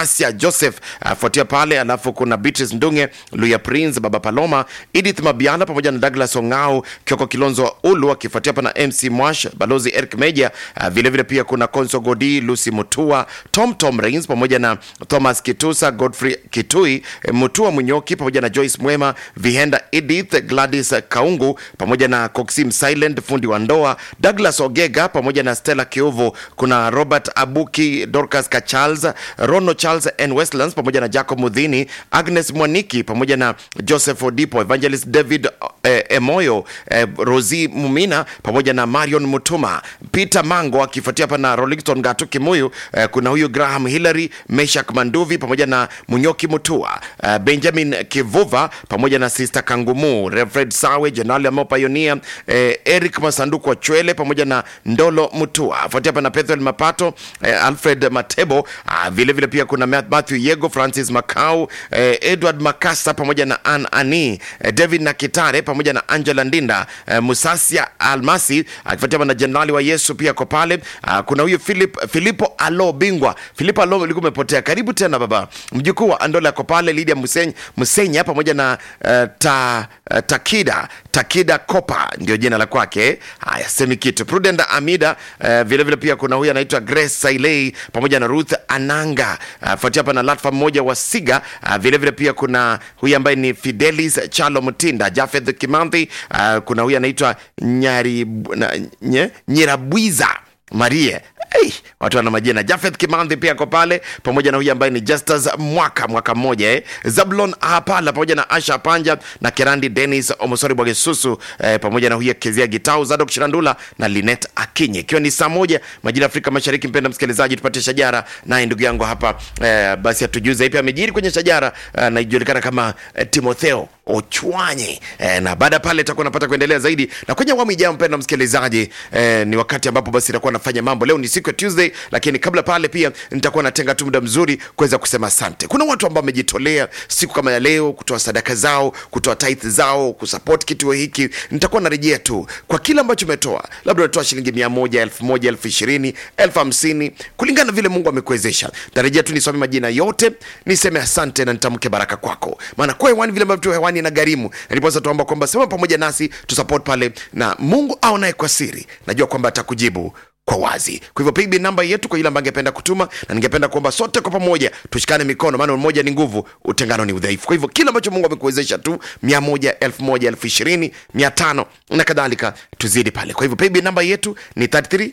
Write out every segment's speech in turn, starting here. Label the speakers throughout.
Speaker 1: Asia Joseph afuatia pale, alafu kuna Beatrice Ndunge, Luya Prince, Baba Paloma, Edith Mabiala pamoja na Douglas Ongao, Kioko Kilonzo wa Ulu akifuatia hapa na MC Mwash, Balozi Eric Meja, uh, vile vile pia kuna Konso Godi, Lucy Mutua, Tom Tom Rains pamoja na Thomas Kitusa, Godfrey Kitui, eh, Mutua Munyoki pamoja na Joyce Mwema, Vihenda Edith, Gladys Kaungu pamoja na Coxim Silent, fundi wa ndoa, Douglas Ogega pamoja na Stella Kiovo, kuna Robert Abuki, Dorcas Kacharles, Rono Charles N Westlands pamoja na Jacob Mudhini, Agnes Mwaniki pamoja na Joseph Odipo, Evangelist David eh, Emoyo, eh, Rosi Mumina pamoja na Marion Mutuma, Peter Mango akifuatia hapa na Rolington Gatu Kimuyu, eh, kuna huyu Graham Hillary, Meshak Manduvi pamoja na Munyoki Mutua, eh, Benjamin Kivuva pamoja na Sister Kangumu, Reverend Sawe, Jenerali Amo Pioneer, eh, Eric Masanduku wa Chwele pamoja na Ndolo Mutua, afuatia hapa na Pethuel Mapato, eh, Alfred Matebo, ah, vile vile pia kuna Matthew Yego, Francis Makau, eh, Edward Makasa pamoja na Ann Ani, eh, David Nakitare pamoja na Angela Ndinda, eh, Musasia Almasi akifuatia hapa na Jenerali wa Yesu pia ko pale. Ah, kuna huyu Philip, Filipo Alo Bingwa, Filipo Alo ulikuwa umepotea, karibu tena baba. Mjukuu wa Andola ako pale, Lydia Musenya, Musenya pamoja na uh, ta, uh, Takida Takida Kopa ndio jina la kwake. Haya, semi kitu. Prudent Amida uh, vile vile pia kuna huyu anaitwa Grace Sailei pamoja na Ruth Ananga uh, fuatia hapa na Latfa mmoja wa Siga uh, vile vile pia kuna huyu ambaye ni Fidelis Chalo Mutinda, Jafeth Kimanthi uh, kuna huyu anaitwa Nyari na, nye, Nyirabwiza Marie Hey, watu wana majina. Jafeth Kimandhi pia ako pale pamoja na huyu ambaye ni Justus mwaka mwaka mmoja eh. Zablon Hapala pamoja na Asha Panja na Kerandi Dennis Omosori Bwagesusu eh, pamoja na huyu Kezia Gitau Zadok Shirandula na Linet Akinye, ikiwa ni saa moja majira Afrika Mashariki. Mpenda msikilizaji, tupate shajara naye ndugu yangu hapa eh, basi atujuze ipi amejiri kwenye shajara eh, na ijulikana kama eh, Timotheo Ochwanye eh, na baada pale itakuwa napata kuendelea zaidi na kwenye awamu ijayo, mpenda msikilizaji eh, ni wakati ambapo basi itakuwa nafanya mambo. Leo ni siku ya Tuesday, lakini kabla pale pia nitakuwa natenga tu muda mzuri kuweza kusema asante. Kuna watu ambao wamejitolea siku kama ya leo kutoa sadaka zao, kutoa tithe zao, kusupport kituo hiki. Nitakuwa narejea tu kwa kile ambacho umetoa, labda unatoa shilingi mia moja, elfu moja, elfu ishirini, elfu hamsini kulingana na vile Mungu amekuwezesha. Tarejea tu nisome majina yote, niseme asante na nitamke baraka kwako, maana kwa hewani vile ambavyo hewani na gharimu, na ndiposa tuomba kwamba sema pamoja nasi tusupport pale, na Mungu aonaye kwa siri, najua kwamba atakujibu kwa wazi. Kwa hivyo pigbi namba yetu kwa yule ambaye angependa kutuma, na ningependa kuomba sote kwa pamoja tushikane mikono, maana umoja ni nguvu, utengano ni udhaifu. Kwa hivyo kile ambacho Mungu amekuwezesha tu, mia moja, elfu moja, elfu ishirini, mia tano na kadhalika, tuzidi pale. Kwa hivyo pigbi namba yetu ni 33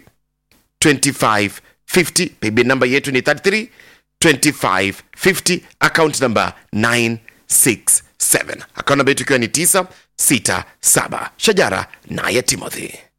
Speaker 1: 25 50. Pigbi namba yetu ni 33 25 50, account number 967 account namba yetu ikiwa ni 967. Shajara naye Timothy